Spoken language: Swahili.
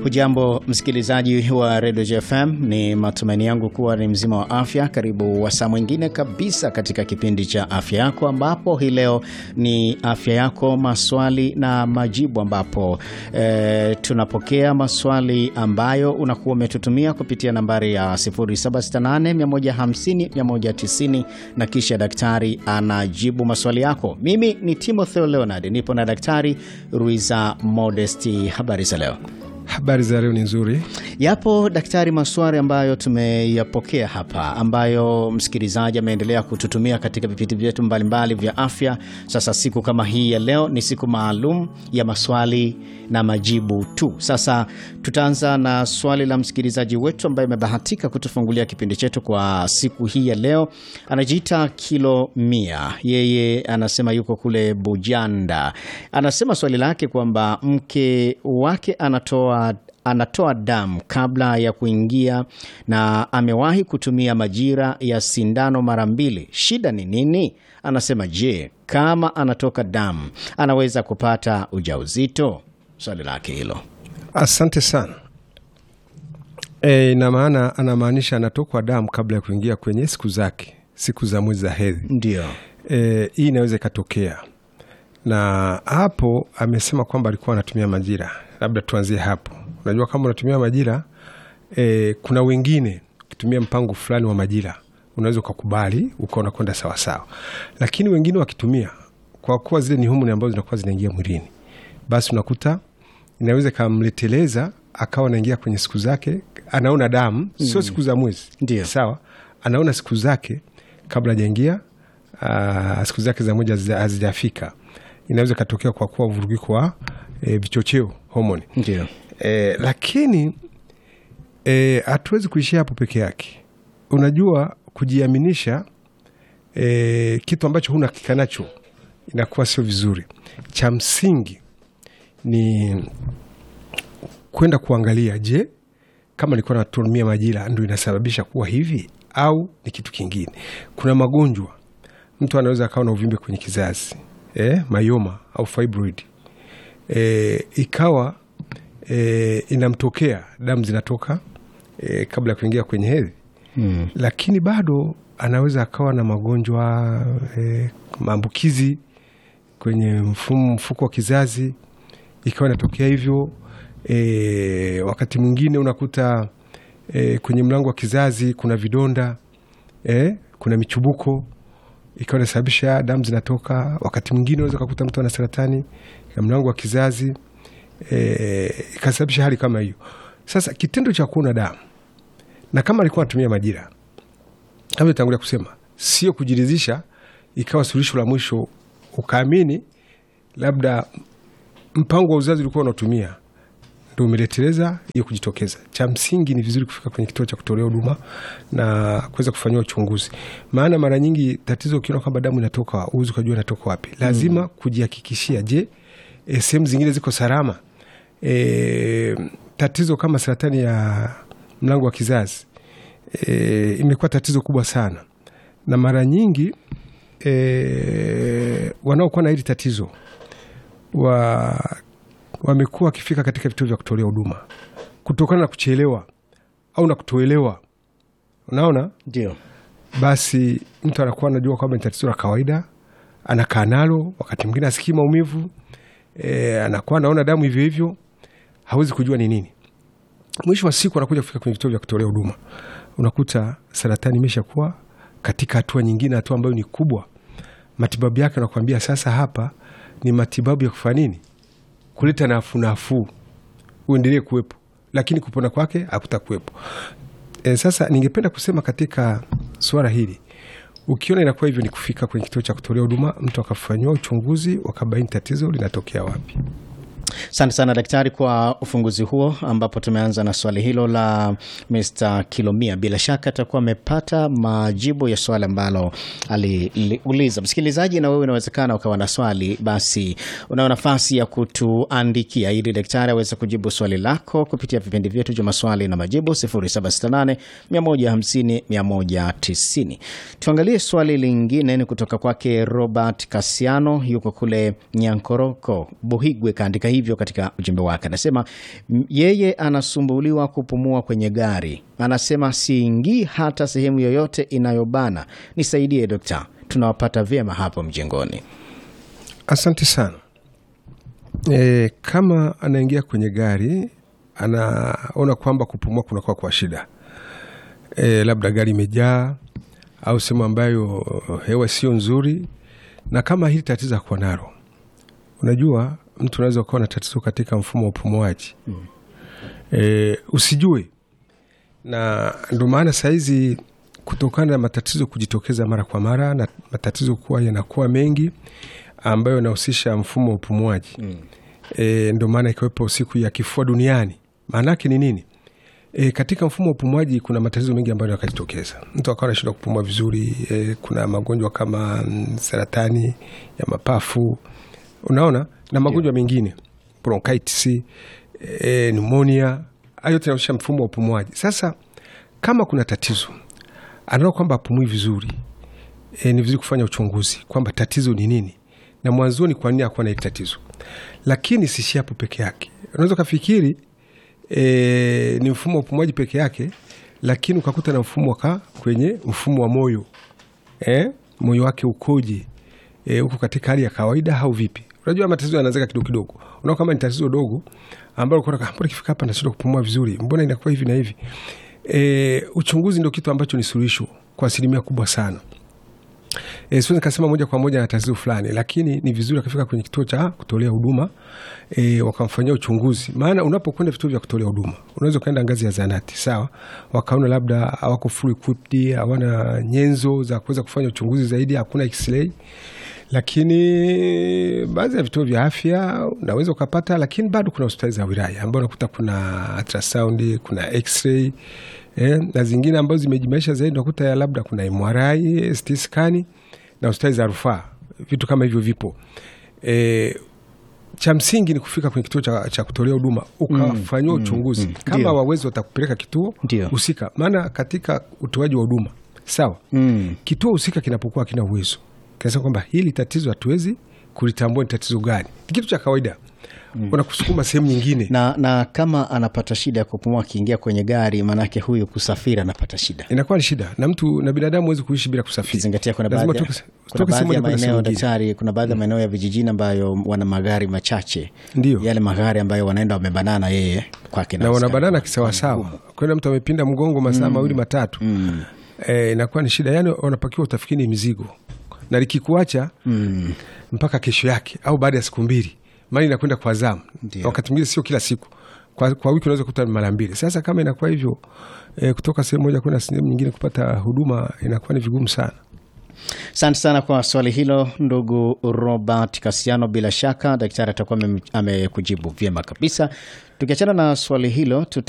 Hujambo msikilizaji wa redio JFM, ni matumaini yangu kuwa ni mzima wa afya. Karibu wasaa mwingine kabisa katika kipindi cha afya yako, ambapo hii leo ni afya yako maswali na majibu, ambapo e, tunapokea maswali ambayo unakuwa umetutumia kupitia nambari ya 0768150190 na kisha daktari anajibu maswali yako. Mimi ni Timotheo Leonard, nipo na daktari Ruiza Modesti. Habari za leo? Habari za leo ni nzuri. Yapo daktari, maswali ambayo tumeyapokea hapa, ambayo msikilizaji ameendelea kututumia katika vipindi vyetu mbalimbali vya afya. Sasa siku kama hii ya leo ni siku maalum ya maswali na majibu tu. Sasa tutaanza na swali la msikilizaji wetu ambaye amebahatika kutufungulia kipindi chetu kwa siku hii ya leo. Anajiita Kilo Mia, yeye anasema yuko kule Bujanda. Anasema swali lake kwamba mke wake anatoa anatoa damu kabla ya kuingia na amewahi kutumia majira ya sindano mara mbili. Shida ni nini? Anasema je, kama anatoka damu anaweza kupata ujauzito? Swali lake hilo. Asante sana. E, ina maana anamaanisha anatokwa damu kabla ya kuingia kwenye siku zake, siku za mwezi za hedhi. Ndio. E, hii inaweza ikatokea, na hapo amesema kwamba alikuwa anatumia majira. Labda tuanzie hapo. Unajua, kama unatumia majira e, kuna wengine ukitumia mpango fulani wa majira unaweza ukakubali ukaona kwenda sawasawa, lakini wengine wakitumia, kwa kuwa zile ni homoni ambazo zinakuwa zinaingia mwilini, basi unakuta inaweza ikamleteleza akawa anaingia kwenye siku zake, anaona damu sio siku za mwezi, Ndio. sawa, anaona siku zake kabla hajaingia, ah, siku zake za mwezi hazija- hazijafika. Inaweza ikatokea kwa kuwa uvurugiko wa e, vichocheo homoni Ndio. E, lakini hatuwezi kuishia hapo peke yake. Unajua, kujiaminisha e, kitu ambacho huna hakika nacho inakuwa sio vizuri. Cha msingi ni kwenda kuangalia, je, kama nilikuwa natumia majira ndo inasababisha kuwa hivi au ni kitu kingine? Kuna magonjwa mtu anaweza akawa na uvimbe kwenye kizazi e, mayoma au fibroid e, ikawa e, inamtokea damu zinatoka e, kabla ya kuingia kwenye hedhi Mm. lakini bado anaweza akawa na magonjwa e, maambukizi kwenye mfumo mfuko wa kizazi, ikawa inatokea hivyo. E, wakati mwingine unakuta e, kwenye mlango wa kizazi kuna vidonda e, kuna michubuko ikawa inasababisha damu zinatoka. Wakati mwingine unaweza kukuta mtu ana saratani ya mlango wa kizazi e, ikasababisha hali kama hiyo. Sasa kitendo cha kuona damu na kama alikuwa anatumia majira kama nitangulia kusema, sio kujiridhisha ikawa suluhisho la mwisho, ukaamini labda mpango wa uzazi ulikuwa unatumia ndo umeleteleza hiyo kujitokeza. Cha msingi ni vizuri kufika kwenye kituo cha kutolea huduma na kuweza kufanyiwa uchunguzi, maana mara nyingi tatizo, ukiona kwamba damu inatoka uwezi ukajua inatoka wapi. Lazima kujihakikishia, je, e, sehemu zingine ziko salama. E, tatizo kama saratani ya mlango wa kizazi e, imekuwa tatizo kubwa sana, na mara nyingi e, wanaokuwa na hili tatizo wa wamekuwa wakifika katika vituo vya kutolea huduma kutokana na kuchelewa au na kutoelewa. Unaona, Ndio. basi mtu anakuwa anajua kwamba ni tatizo la kawaida, anakaa nalo, wakati mwingine asikii maumivu e, anakuwa anaona damu hivyo hivyo, hawezi kujua ni nini. Mwisho wa siku anakuja kufika kwenye vituo vya kutolea huduma, unakuta saratani imeshakuwa katika hatua nyingine, hatua ambayo ni kubwa. Matibabu yake anakuambia sasa, hapa ni matibabu ya kufanya nini, kuleta nafuu nafuu, uendelee kuwepo, lakini kupona kwake hakutakuwepo. E, sasa ningependa kusema katika suala hili, ukiona inakuwa hivyo, ni kufika kwenye kituo cha kutolea huduma, mtu akafanyiwa uchunguzi, wakabaini tatizo linatokea wapi. Asante sana daktari kwa ufunguzi huo, ambapo tumeanza na swali hilo la Mr. Kilomia. Bila shaka atakuwa amepata majibu ya swali ambalo aliuliza. Msikilizaji, na wewe inawezekana ukawa na swali, basi unao nafasi ya kutuandikia ili daktari aweze kujibu swali lako kupitia vipindi vyetu vya maswali na majibu 0768 150 190. Tuangalie swali lingine, ni kutoka kwake Robert Kasiano, yuko kule Nyankoroko, Buhigwe, kaandika hivi hivyo katika ujumbe wake. Anasema m- yeye anasumbuliwa kupumua kwenye gari, anasema siingii hata sehemu yoyote inayobana. Nisaidie dokta, tunawapata vyema hapo mjengoni. Asante sana. E, kama anaingia kwenye gari anaona kwamba kupumua kunakuwa kwa shida e, labda gari imejaa au sehemu ambayo hewa sio nzuri, na kama hili tatizo akuwa nalo, unajua mtu unaweza ukawa na tatizo katika mfumo wa upumuaji mm. e, usijue, na ndo maana sahizi kutokana na matatizo kujitokeza mara kwa mara na matatizo kuwa yanakuwa mengi ambayo yanahusisha mfumo wa upumuaji mm. E, ndo maana ikiwepo siku ya kifua duniani. Maana yake ni nini? E, katika mfumo wa upumuaji kuna matatizo mengi ambayo yakajitokeza, mtu akawa anashindwa kupumua vizuri. E, kuna magonjwa kama mm, saratani ya mapafu, unaona na magonjwa mengine bronchitis, e, pneumonia, hayo yote yanahusisha mfumo wa upumuaji. Sasa kama kuna tatizo anaona kwamba apumui vizuri e, ni vizuri kufanya uchunguzi kwamba tatizo ni nini na mwanzoni kwa nini akuwa na hili tatizo. Lakini sishi hapo peke yake, unaweza ukafikiri e, ni mfumo wa upumuaji peke yake, lakini ukakuta na mfumo waka kwenye mfumo wa moyo e, moyo wake ukoje, e, uko katika hali ya kawaida au vipi? Unajua matatizo yanaanzika kidogo kidogo, unaona kama ni tatizo dogo ambalo unaona mbona ikifika hapa nashindwa kupumua vizuri, mbona inakuwa hivi na hivi. E, uchunguzi ndio kitu ambacho ni suluhisho kwa asilimia kubwa sana. E, siwezi nikasema moja kwa moja na tatizo fulani, lakini ni vizuri akafika kwenye kituo cha kutolea huduma e, wakamfanyia uchunguzi. Maana unapokwenda vituo vya kutolea huduma unaweza ukaenda ngazi ya zanati, sawa, wakaona labda hawako full equipped, hawana nyenzo za kuweza kufanya uchunguzi zaidi, hakuna x-ray lakini baadhi ya vituo vya afya unaweza ukapata, lakini bado kuna hospitali za wilaya ambao unakuta kuna ultrasound, kuna x-ray eh, na zingine ambazo zimejimaisha zaidi unakuta ya labda kuna MRI, CT scan na hospitali za rufaa, vitu kama hivyo vipo. E, cha msingi ni kufika kwenye kituo cha, cha kutolea huduma ukafanyiwa uchunguzi mm, kama ndio. wawezi watakupeleka kituo Ndio. husika, maana katika utoaji wa huduma sawa Mm. kituo husika kinapokuwa kina uwezo kinasema kwamba hili tatizo hatuwezi kulitambua ni tatizo gani, ni kitu cha kawaida wanakusukuma sehemu nyingine. Na, na kama anapata shida ya kupumua akiingia kwenye gari, maanake huyu kusafiri anapata shida inakuwa ni shida, na mtu na binadamu huwezi kuishi bila kusafiri. kizingatia kuna Lazima baadhi ya- utoke- kuna utoke sehemu baadhi ya moja kwenda sehemu maeneo nyingine. daktari, kuna baadhi ya maeneo ya vijijini ambayo wana magari machache, Ndio. yale magari ambayo wanaenda wamebanana yeye kwake na nafsi wanabanana yake. kisawasawa, kwenda mtu amepinda mgongo masaa mawili matatu, eh, inakuwa ni shida. Yani wanapakiwa utafikiri ni mizigo, na likikuacha mpaka kesho yake au baada ya siku mbili, mali inakwenda kwa zamu. Ndio. Wakati mwingine sio kila siku, kwa, kwa wiki unaweza kukuta mara mbili. Sasa kama inakuwa hivyo eh, kutoka sehemu moja kwenda sehemu nyingine kupata huduma inakuwa ni vigumu sana. Asante sana kwa swali hilo ndugu Robert Kasiano. Bila shaka daktari atakuwa amem- amekujibu vyema kabisa. Tukiachana na swali hilo tuta